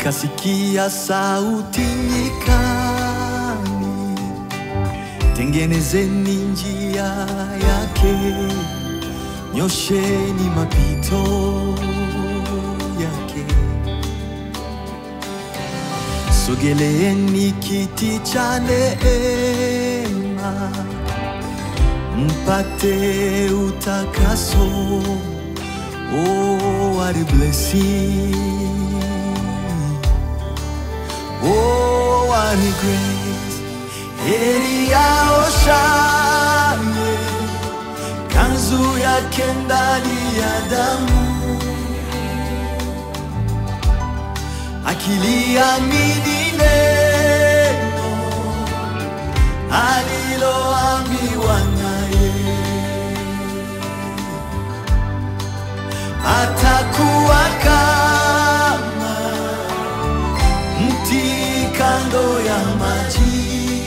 nikasikia sauti nyikani, tengenezeni njia yake, nyosheni mapito yake. Sogeleeni kiti cha neema, mpate utakaso. Oh, what a blessing! Oh, what a grace! Heri aoshaye kanzu yake ndani ya damu, akiliamini neno aliloambiwa naye, atakuwa kama mti kando ya maji,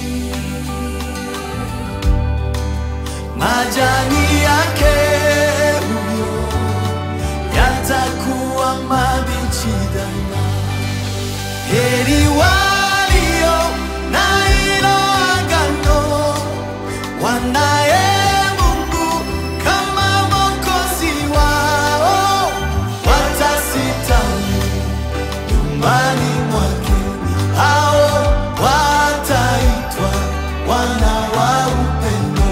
majani yake huyo yatakuwa mabichi daima. Heri walio na hilo agano, wanaye Mungu kama Mwokozi wao, watasitawi nyumbani mwake, hao wataitwa wana wa upendo.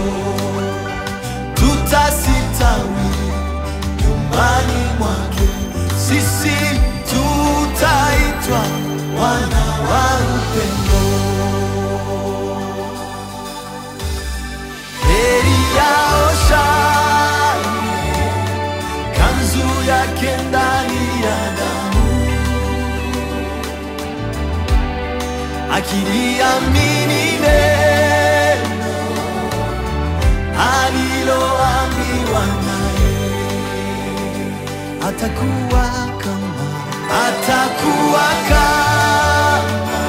Tutasitawi nyumbani mwake, sisi tutaitwa wana wa upendo. Heri yao shani, kanzu yake ndani ya damu, akiliamini neno aliloambiwa naye, atakuwa kama atakuwa kama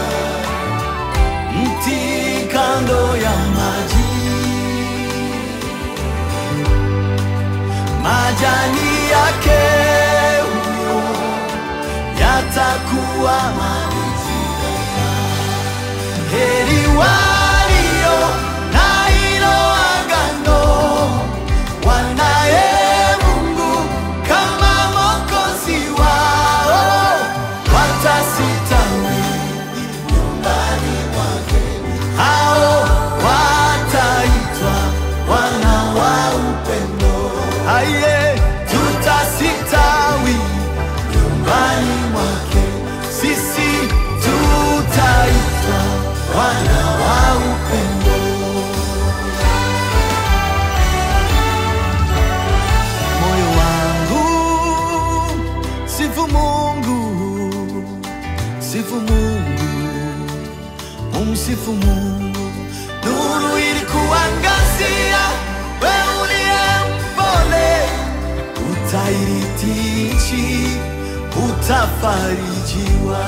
mti kando ya maji, majani yake huyo yatakuwa mabichi daima. Heri walio na hilo agano, wanaye Mungu kama Mwokozi wao, watasitawi nyumbani mwake, hao wataitwa wana wa upendo. Aye, tutasitawi nyumbani mwake, sisi tutaitwa wana wa upendo. Moyo wangu sifu Mungu, sifu Mungu, umsifu Mungu. Nuru ilikuangazia, wewe uliye mpole, utairithi nchi, utafarijiwa.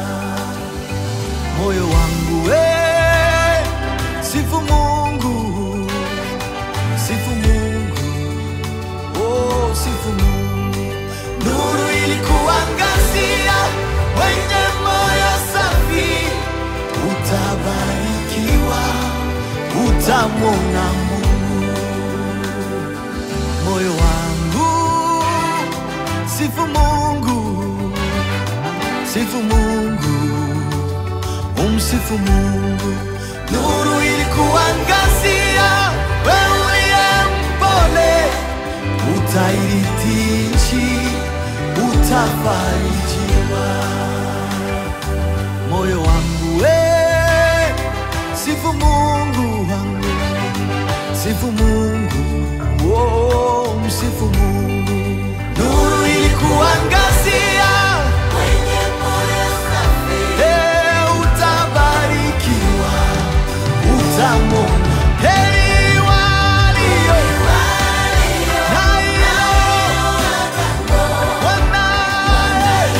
Moyo wangu we, sifu Mungu, sifu Mungu. Oh, sifu Mungu. Nuru ilikuangazia, wenye moyo safi, utabarikiwa, utamwona Mungu. Moyo wangu, sifu Mungu, sifu Mungu, umsifu Mungu. Nuru ilikuangazia, wewe uliye mpole utairithi nchi, utafarijiwa. Moyo wangu we, sifu Mungu wangu, sifu Mungu, oh, msifu Mungu. Nuru ilikuangazia, eh, utabarikiwa, utamwona heri walio na hilo wanaye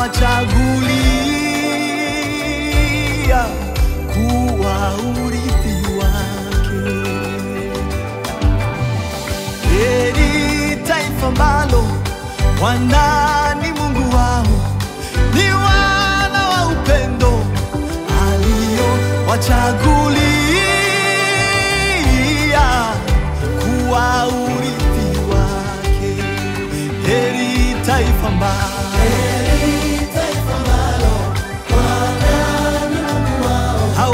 aliyowachagulia kuwa urithi wake. Heri taifa ambalo Bwana ni Mungu wao, ni wana wa upendo aliowachagulia kuwa urithi wake. Heri taifa ambalo hao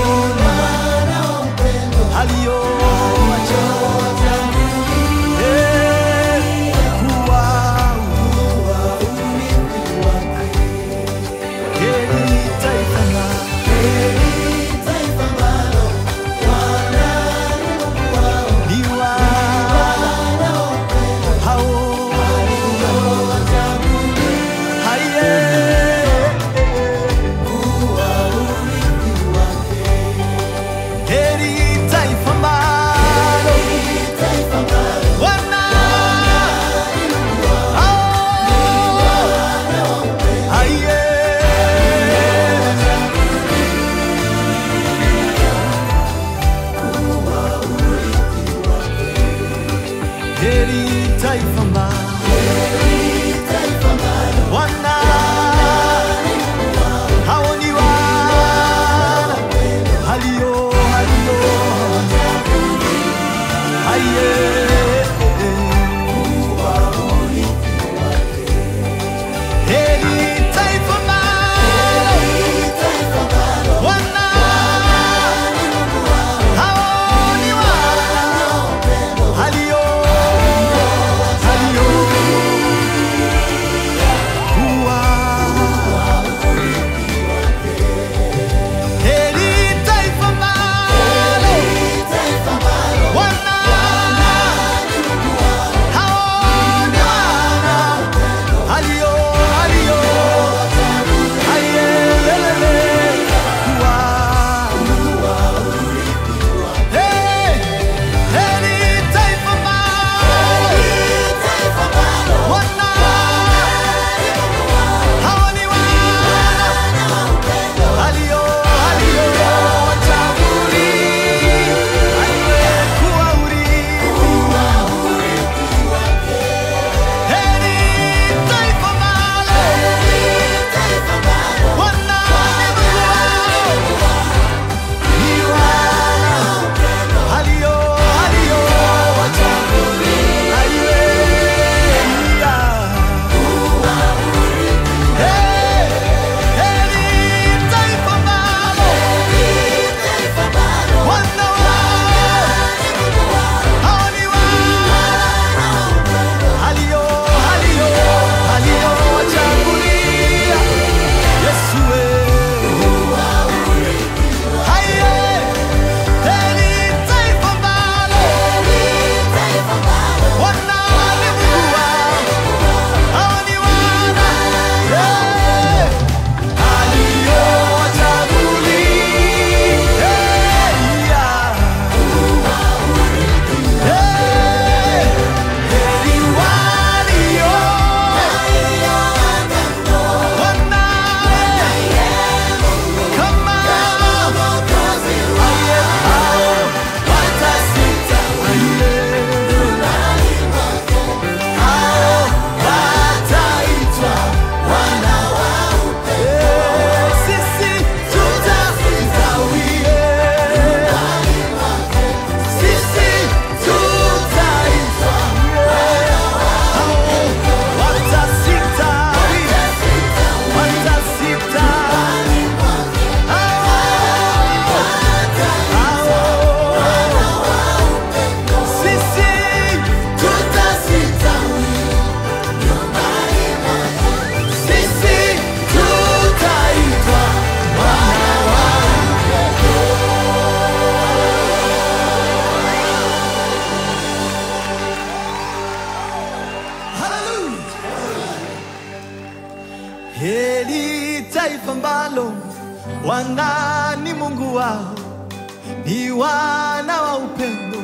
aliowachagulia kuwa heri taifa ambalo ni wana hao haye heri taifa ambalo wana hao haye heri taifa ambalo wana hao ni wana halio halio haye heri taifa ambalo wana hao ni wana halio halio kuwa heri taifa ambalo wana hao ni wana halio halio hayelele kuwa Hey, heri taifa ambalo wana hao ni wana halio halio wachagulia aliyekuwa urithi heri taifa ambalo wana ni wana halio halio wachagulia Hey, heri taifa ambalo wana hao ni wana halio halio halio wachagulia Yesu wewe haye heri taifa ambalo wana ni Mungu wao hao ni wana yeah. Sisi tutastawie, sisi tutaitwa hao watasitawi, watasitawi hao sisi tutasitawi, sisi tutaitwa wana wa Hallelujah. Heri taifa ambalo Bwana ni Mungu wao, ni wana wa upendo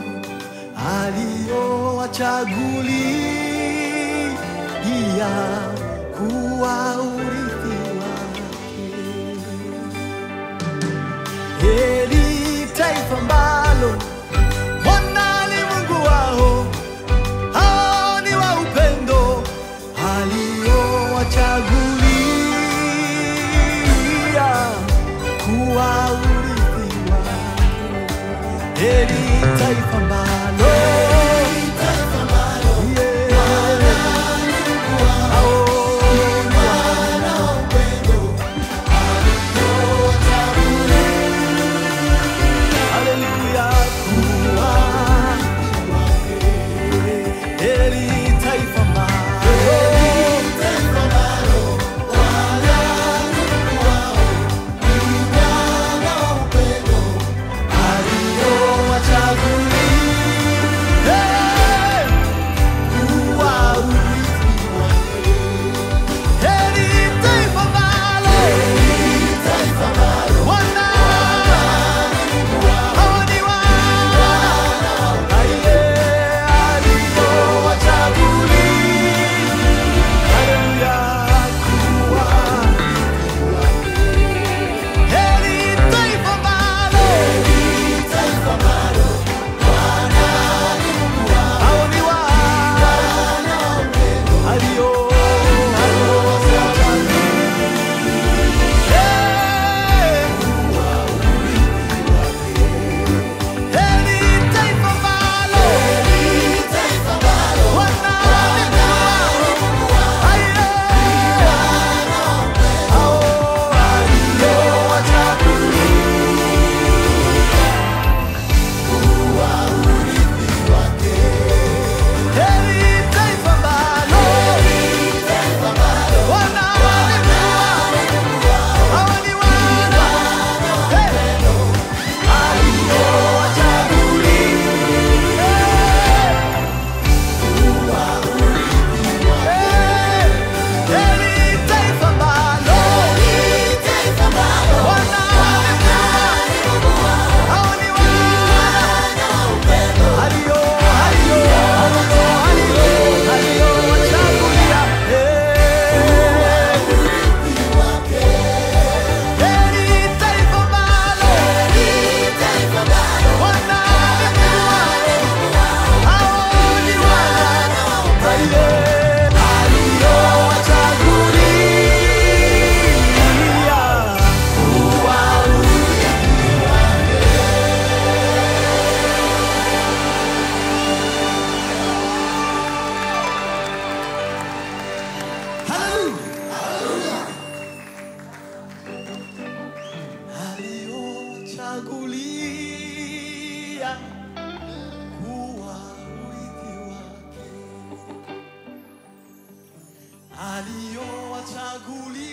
aliowachagulia kuwa urithi aliowachagulia kuwa urithi wake. Heri taifa ambalo Yeah. Hao Haleluya, kuwa heri taifa ambalo aliowachagulia kuwa urithi wake. Heri taifa ambalo wana hao ni wana aliye aliowachagulia. Haleluya, kuwa heri taifa ambalo hao ni wana alio aliowachagulia. Eh. Heri taifa ambalo wana aye hao aliowachagulia. Heri taifa ambalo wana hao ni wana Hey! Chagulia kuwa urithi wake aliowachagulia